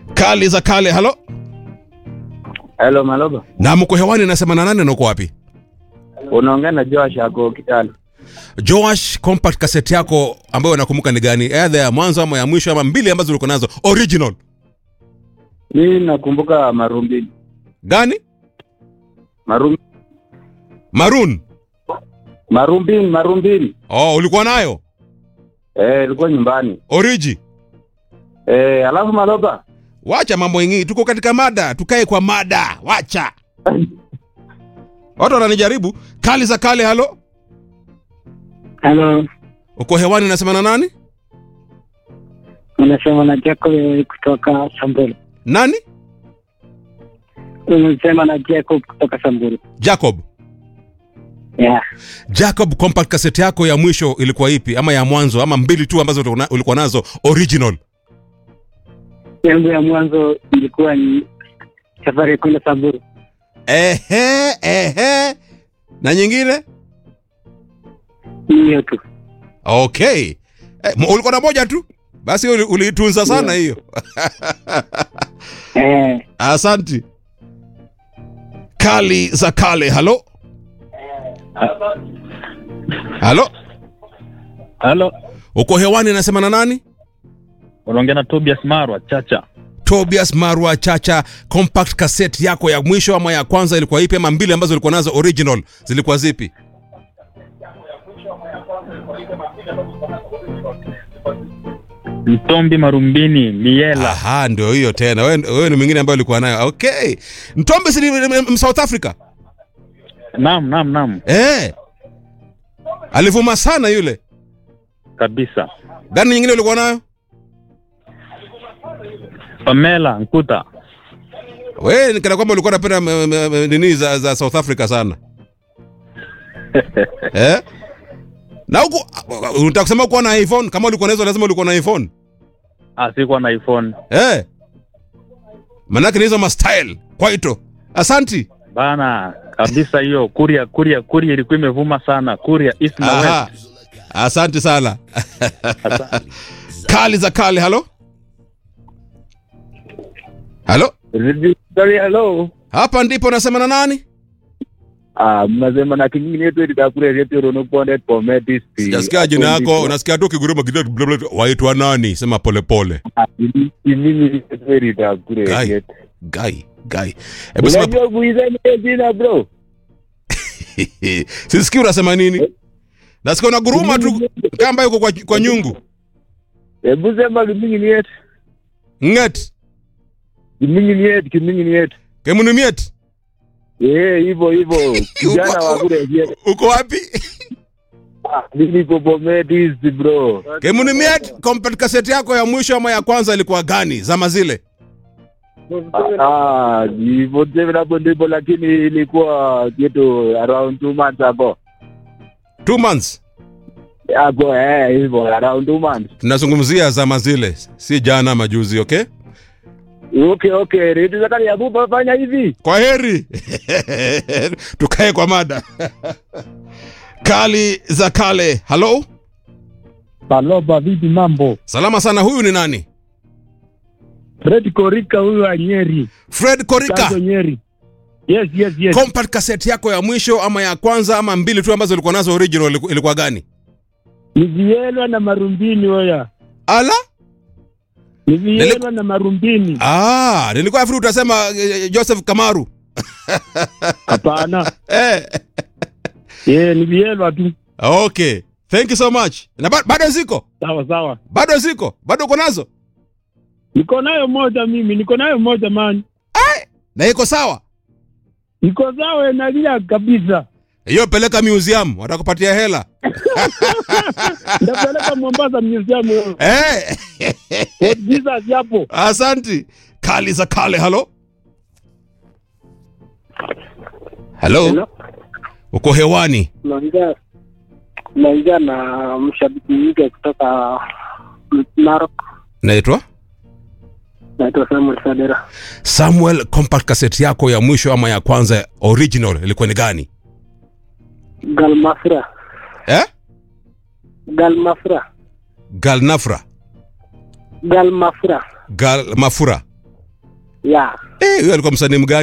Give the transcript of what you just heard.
Kali za kale, halo. Hello Maloba. Na mko hewani nasema na nani na uko wapi? Unaongea na Josh ako Kitale. Joash, compact cassette yako ambayo unakumbuka ni gani? Either ya mwanzo ama ya mwisho ama mbili ambazo ulikuwa nazo original. Mimi nakumbuka Marumbini. Gani? Marum Maroon. Marumbini, Marumbini. Oh, ulikuwa nayo? Eh, ilikuwa nyumbani. Origi. Eh, alafu Maloba. Wacha mambo yengi, tuko katika mada, tukae kwa mada. Wacha. Watu wananijaribu. Kali za kale, halo. Halo, Uko hewani nasema na nani? unasema na Jacob kutoka Samburu. Nani? Unasema na Jacob kutoka Samburu. Jacob. Yeah. Jacob, compact cassette yako ya mwisho ilikuwa ipi ama ya mwanzo ama mbili tu ambazo ulikuwa na- ulikuwa nazo original? Yangu ya mwanzo ilikuwa ni safari ya kwenda Samburu. Ehe, ehe. Na nyingine? Hiyo tu. Okay. Eh, mo- ulikuwa na moja tu? Basi uli- uliitunza sana hiyo. Eh, Asanti. Kali za kale, halo. Halo, Halo, uko hewani nasema na nani? unaongea na Tobias Marwa Chacha. Tobias Marwa Chacha, compact cassette yako ya mwisho ama ya kwanza ilikuwa ipi ama mbili ambazo ulikuwa nazo original zilikuwa zipi? Mtombi Marumbini Miela. Aha, ndio hiyo tena. Wewe wewe ni mwingine ambaye ulikuwa nayo. Okay. Mtombe si ni- ni- ni- South Africa? Naam, naam, naam, Eh. Alivuma sana yule. kabisa. Gani nyingine ulikuwa nayo? Pamela Nkuta. Wewe ni kana kwamba ulikuwa unapenda m- m- m- nini za, za South Africa sana. eh? Na huku unataka kusema kuwa na iPhone kama ulikuwa nazo lazima ulikuwa na iPhone. Ah, sikuwa na iPhone Eh? Manake ni hizo ma style kwaito. Asanti. bana, kabisa. Hiyo Kuria, Kuria, Kuria ilikuwa imevuma sana. Kuria East na Aha. West. Asante sana. Asante. Kali za kale, halo? Halo? Sorry, hello. Hapa ndipo nasema na nani? Ah, mnasema na kingine yetu itakure yetu rono ponde pometi. Sijasikia jina yako, unasikia tu kiguruma kidogo bla bla. Waitwa nani? Sema pole pole. Mimi yetu itakure Guy. yetu. Gai, gai. Hebu sema Unajua kuiza ni jina bro. Sisikii unasema nini? Nasikia unaguruma tu kamba yuko kwa, kwa nyungu. Hebu sema kimingi ni yetu. Nget. Kimingi ni yetu, kimingi ni yetu. Kemunimiet. Eh, hivyo hivyo. Kijana wa kule yetu. Uko wapi? Mimi niko pometi bro. Kemunimiet, compact cassette yako ya mwisho ama ya kwanza ilikuwa gani? Zama zile. Ah, hivyo tena hapo ndipo lakini ilikuwa kitu around two months ago. Two months. Ago eh, hivyo around two months. Tunazungumzia zama zile, si jana majuzi, okay? Okay, okay. Redio Zakari ya Bupa fanya hivi. Kwa heri. Tukae kwa mada. Kali za kale. Halo? Baloba, vipi mambo? Salama sana. Huyu ni nani? Fred Korika huyu wa Nyeri. Fred Korika. Chanzo Nyeri. Yes, yes, yes. Compact cassette yako ya mwisho ama ya kwanza ama mbili tu ambazo ulikuwa nazo original iliku- ilikuwa gani? Ni Vielwa na Marumbini hoya. Ala? Ni Vielwa na Marumbini. Ah, nilikuwa nafikiri utasema eh, Joseph Kamaru. Hapana. Eh. Eh, ni Vielwa tu. Okay. Thank you so much. Na ba- bado ziko? Sawa sawa. Bado ziko? Bado uko nazo? Niko nayo moja mimi, niko nayo moja man. Na iko sawa? Niko sawa nalia kabisa. Hiyo peleka museum, watakupatia hela. Ndapeleka Mombasa museum. Eh. Fort Jesus hapo. Asanti. Kali za kale, halo? Halo? Hello? Uko hewani? Naongea naongea na mshabiki mpya kutoka Narok. Naitwa Naitwa Samuel Sadera. Samuel. Compact cassette yako ya mwisho ama ya kwanza original ilikuwa ni gani? Galmafra. Eh? Galmafra. Galnafra. Galmafra. Gal Mafura. ya Eh, huyo alikuwa msanii mgani